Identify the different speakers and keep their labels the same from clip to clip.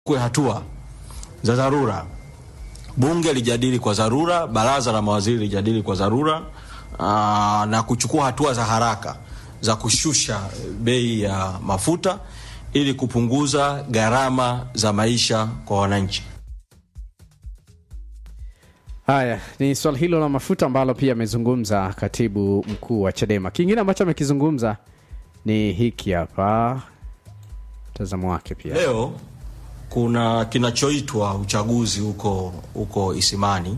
Speaker 1: kwe hatua za dharura. Bunge lijadili kwa dharura, baraza la mawaziri lijadili kwa dharura aa, na kuchukua hatua za haraka za kushusha bei ya mafuta ili kupunguza gharama za maisha kwa wananchi.
Speaker 2: Haya ni swala hilo la mafuta ambalo pia amezungumza katibu mkuu wa Chadema. Kingine ambacho amekizungumza ni hiki hapa, mtazamo wake pia.
Speaker 1: Leo kuna kinachoitwa uchaguzi huko huko Isimani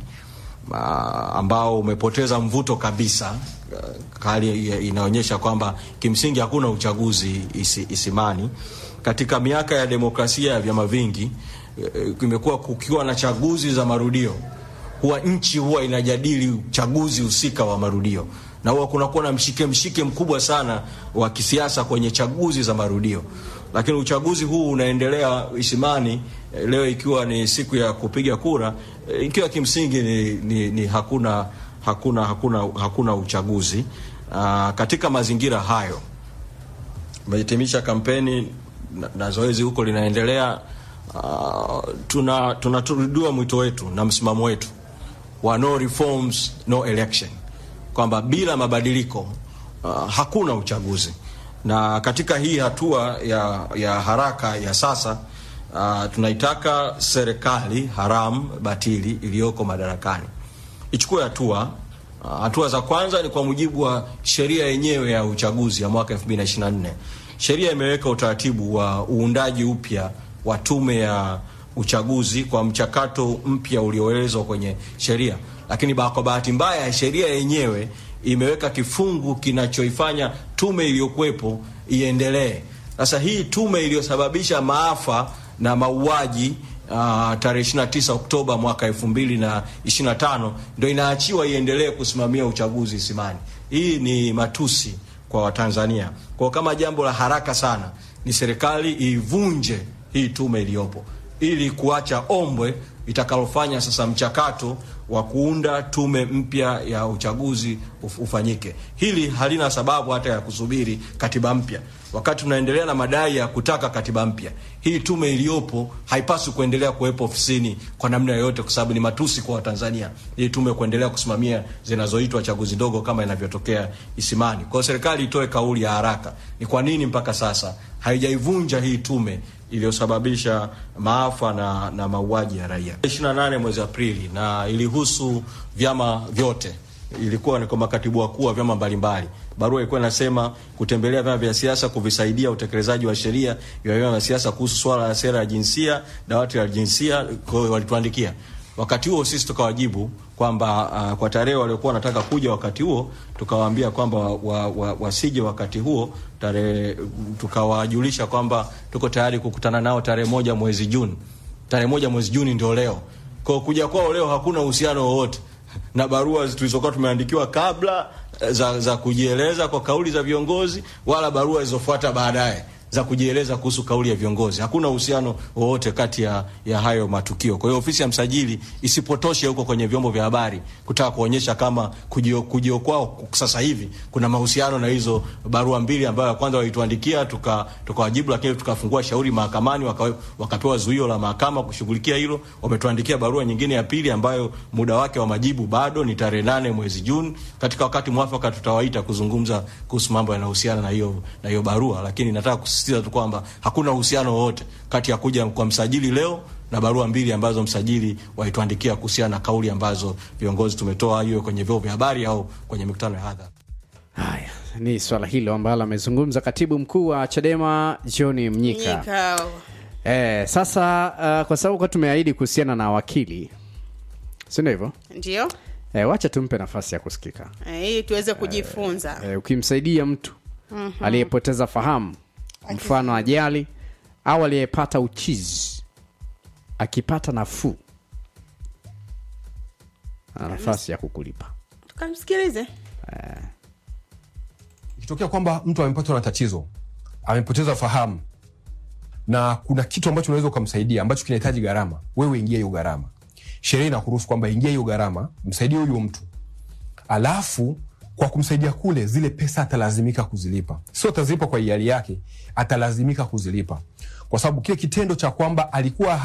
Speaker 1: ah, ambao umepoteza mvuto kabisa. Ah, Hali inaonyesha kwamba kimsingi hakuna uchaguzi isi, Isimani. Katika miaka ya demokrasia ya vyama vingi eh, kumekuwa kukiwa na chaguzi za marudio huwa nchi huwa inajadili uchaguzi husika wa marudio na huwa kunakuwa na mshike mshike mkubwa sana wa kisiasa kwenye chaguzi za marudio, lakini uchaguzi huu unaendelea Isimani eh, leo ikiwa ni siku ya kupiga kura eh, ikiwa kimsingi ni, ni, ni hakuna, hakuna, hakuna, hakuna uchaguzi. Aa, katika mazingira hayo umehitimisha kampeni na, na zoezi huko linaendelea. Uh, tuna tunaturudiwa mwito wetu na msimamo wetu wa no reforms no election, kwamba bila mabadiliko uh, hakuna uchaguzi. Na katika hii hatua ya, ya haraka ya sasa uh, tunaitaka serikali haramu batili iliyoko madarakani ichukue hatua. Uh, hatua za kwanza ni kwa mujibu wa sheria yenyewe ya uchaguzi ya mwaka 2024. Sheria imeweka utaratibu wa uundaji upya wa tume ya uchaguzi kwa mchakato mpya ulioelezwa kwenye sheria, lakini ba- kwa bahati mbaya sheria yenyewe imeweka kifungu kinachoifanya tume iliyokuwepo iendelee. Sasa hii tume iliyosababisha maafa na mauaji uh, tarehe 29 Oktoba mwaka 2025 ndio inaachiwa iendelee kusimamia uchaguzi Isimani. Hii ni matusi kwa Watanzania. Kwa kama jambo la haraka sana ni serikali ivunje hii tume iliyopo ili kuacha ombwe itakalofanya sasa mchakato wa kuunda tume mpya ya uchaguzi uf ufanyike. Hili halina sababu hata ya kusubiri katiba mpya. Wakati tunaendelea na madai ya kutaka katiba mpya, hii tume iliyopo haipaswi kuendelea kuwepo ofisini kwa namna yoyote, kwa sababu ni matusi kwa Watanzania hii tume kuendelea kusimamia zinazoitwa chaguzi ndogo kama inavyotokea Isimani. Kwa hiyo serikali itoe kauli ya haraka, ni kwa nini mpaka sasa haijaivunja hii tume iliyosababisha maafa na, na mauaji ya raia 28 mwezi Aprili, na ilihusu vyama vyote. Ilikuwa ni kwa makatibu wakuu wa vyama mbalimbali. Barua ilikuwa inasema kutembelea vyama vya siasa kuvisaidia utekelezaji wa sheria ya vyama vya siasa kuhusu swala la sera ya jinsia, dawati la jinsia. Kwa hiyo walituandikia wakati huo, sisi tukawajibu kwamba uh, kwa tarehe waliokuwa wanataka kuja wakati huo, tukawaambia kwamba wa, wa, wasije wakati huo tarehe, tukawajulisha kwamba tuko tayari kukutana nao tarehe moja mwezi Juni. Tarehe moja mwezi Juni ndio leo. Kwa kuja kwao leo hakuna uhusiano wowote na barua tulizokuwa tumeandikiwa kabla za, za kujieleza kwa kauli za viongozi wala barua zilizofuata baadaye za kujieleza kuhusu kauli ya viongozi. Hakuna uhusiano wowote kati ya, ya hayo matukio. Kwa hiyo ofisi ya msajili isipotoshe huko kwenye vyombo vya habari kutaka kuonyesha kama kujio, kujio kwao sasa hivi kuna mahusiano na hizo barua mbili ambayo ya kwanza walituandikia tukawajibu, tuka lakini tukafungua shauri mahakamani waka, wakapewa zuio la mahakama kushughulikia hilo. Wametuandikia barua nyingine ya pili ambayo muda wake wa majibu bado ni tarehe nane mwezi Juni. Katika wakati mwafaka tutawaita kuzungumza kuhusu mambo yanayohusiana na hiyo na hiyo barua, lakini nataka kusisitiza tu kwamba hakuna uhusiano wowote kati ya kuja kwa msajili leo na barua mbili ambazo msajili walituandikia kuhusiana na kauli ambazo viongozi tumetoa, hiyo kwenye vyombo vya habari au kwenye mikutano ya hadhara.
Speaker 2: Haya ni swala hilo ambalo amezungumza katibu mkuu wa Chadema John Mnyika.
Speaker 3: Mnyika.
Speaker 2: Eh, sasa uh, kwa sababu kwa tumeahidi kuhusiana na wakili, si ndio hivyo?
Speaker 3: Ndio
Speaker 2: Eh, wacha tumpe nafasi ya kusikika.
Speaker 3: Eh, ili tuweze kujifunza.
Speaker 2: Eh, ukimsaidia mtu aliyepoteza fahamu, mfano ajali au aliyepata uchizi, akipata nafuu, ana nafasi ya kukulipa.
Speaker 3: Tukamsikilize.
Speaker 4: ikitokea kwamba mtu amepatwa na tatizo amepoteza fahamu na kuna kitu ambacho unaweza ukamsaidia ambacho kinahitaji gharama wewe ingia hiyo gharama sheria inakuruhusu kwamba ingia hiyo gharama msaidie huyo mtu alafu kwa kumsaidia kule zile pesa atalazimika kuzilipa sio atazilipa kwa hiari yake atalazimika kuzilipa kwa sababu kile kitendo cha kwamba alikuwa